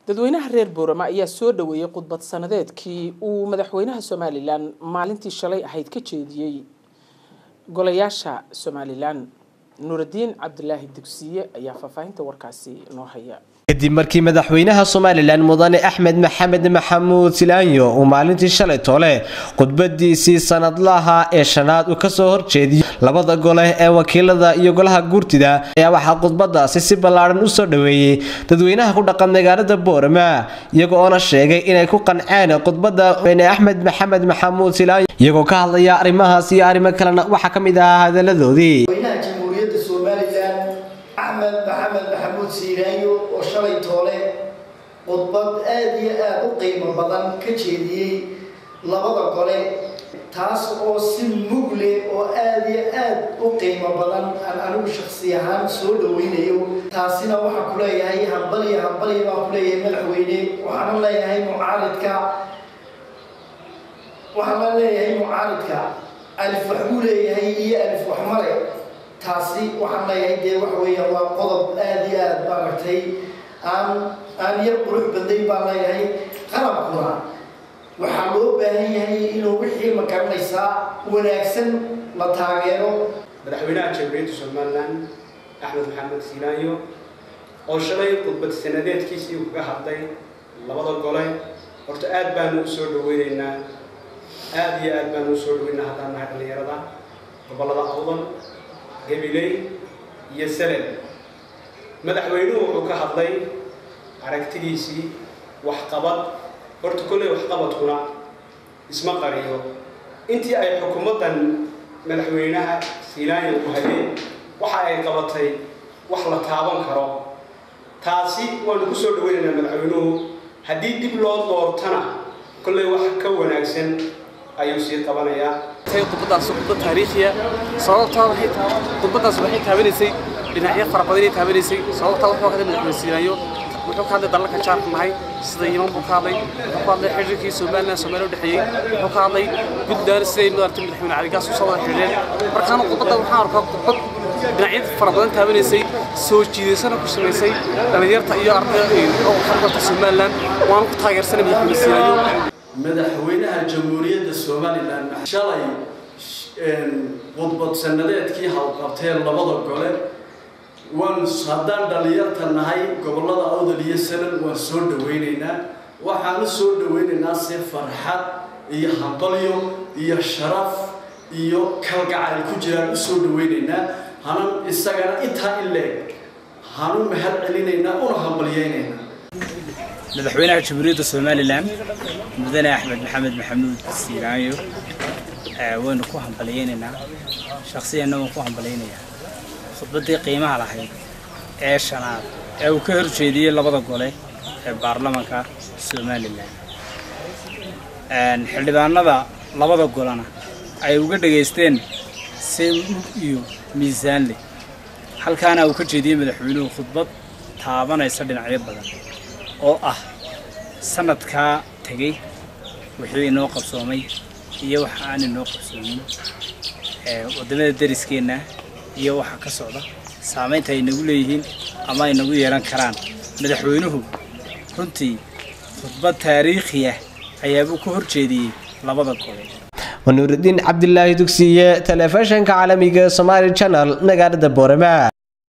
dadweynaha reer boorama ayaa soo dhaweeyey khudbad sanadeedkii uu madaxweynaha somalilan maalintii shalay ahayd ka jeediyey golayaasha somalilan nuuraddiin cabdulaahi dugsiye ayaa faahfaahinta warkaasi noo haya kadib markii madaxweynaha somalilan mudane axmed maxamed maxamuud silaanyo uu maalintii shalay toole khudbadiisii sanadlaha ee shanaad uu kasoo horjeediyey labada gole ee wakiilada iyo golaha guurtida ayaa waxaa khudbadaasi si ballaaran usoo dhaweeyey dadweynaha ku dhaqan magaalada boorama iyago oona sheegay inay ku qanceen khudbada weyne axmed maxamed maxamuud silaanyo iyagoo ka hadlaya arrimahaas iyo arrimo kalena waxaa ka mid ahaa hadaladoodii madaxweynaha jamhuuriyadda somalilan axmed maxamed maxamuud siiraayo oo shalay toole khudbad aada iyo aada u qiimo badan ka jeediyey labada gole taas oo si mugle oo aada iyo aada u qiimo badan aan anigu shaksi ahaan soo dhaweynayo taasina waxaan ku leeyahay hambaliya hambaliya baan ku leeyahay madaxweyne waxaana leeyahay mucaaridka waxaan la leeyahay mucaaridka alif wax buu leeyahay iyo alif wax male taasi waxaan leeyahay dee waxa weeyaan waa qodob aada iyo aada maaragtay aan aan yar qurux badnayn baan leeyahay qalabkuna waxaa loo baahan yahay inuu wixii ma garanaysaa wanaagsan la taageero madaxweynaha jamhuuriyadda somalilan axmed maxamed siilaayo oo shalay khudbad sanadeedkiisii kaga hadlay labada gole horta aada baanu u soo dhaweyneynaa aada iyo aada baanu usoo dhaweynaa haddaan nahay dhallinyarada gobollada awdan gabiley iyo salel madaxweynuhu wuxuu ka hadlay aragtidiisii waxqabad horta kolley waxqabadkuna isma qariyo intii ay xukuumaddan madaxweynaha siilaanya ku hayeen waxa ay qabatay wax la taaban karo taasi waanu ku soo dhaweynaynaa madaxweynuhu haddii dib loo doortana kolley wax ka wanaagsan ayuu sii qabanayaa khudbadaas khudbad taariikhiya sababtaa waxay khudbadaas waxay taabanaysay dhinacyo fara badan ay taabanaysay sababtaa wuxuu ka hadlay madaxweyne siinayo wuxuu ka hadlay dalalka jaarka nahay sida yiman buu ka hadlay wuxuu ka hadlay xiriirkii somaliland soomaaliya u dhexeeyey wuxuu ka hadlay puntland siday maaragtay madaxweyne caligaas usoo wada xiriireen markaana khudbadda waxaan arkaa khudbad dhinacyada fara badan taabanaysay soo jiidaysana ku samaysay dhallinyarta iyo ardayda oo xarbarta somaliland waana ku taageersanay madaxweyne siinayo madaxweynaha jamhuuriyadda somalilan shalay khudbad sanadeedkii hawqabteen labada gole waan haddaan dhallinyarta nahay gobollada awdal iyo sanad waan soo dhaweynaynaa waxaanu soo dhaweynaynaa si farxad iyo hambalyo iyo sharaf iyo kalgacayl ku jiraan u soo dhaweynaynaa hanan isagana intaa in leeg hanu mahad celinaynaa una hambalyaynaynaa madaxweynaha jamhuuriyadda somalilan mudane axmed maxamed maxamuud siilaayo waynu ku hambalyaynaynaa shaksiyanna waan ku hambalyaynayaa khudbaddii qiimaha lahayd ee shanaad ee uu ka horjeediyey labada gole ee baarlamanka somalilan xildhibaanada labada golena ay uga dhegaysteen si mug iyo miisaan leh halkaana uu ka jeediyey madaxweynuhu khudbad taabanaysa dhinacyo badan oo ah sanadkaa tegey wixii inoo qabsoomay iyo waxa aan inoo qabsoomin waddamada dariskeenna iyo waxa ka socda saamaynta ay nagu leeyihiin ama ay nagu yeelan karaan madaxweynuhu runtii khudbad taariikhi ah ayaabuu ka horjeediyey labada gole wanuurudiin cabdilaahi dugsiye telefishinka caalamiga somaali channel magaalada boorama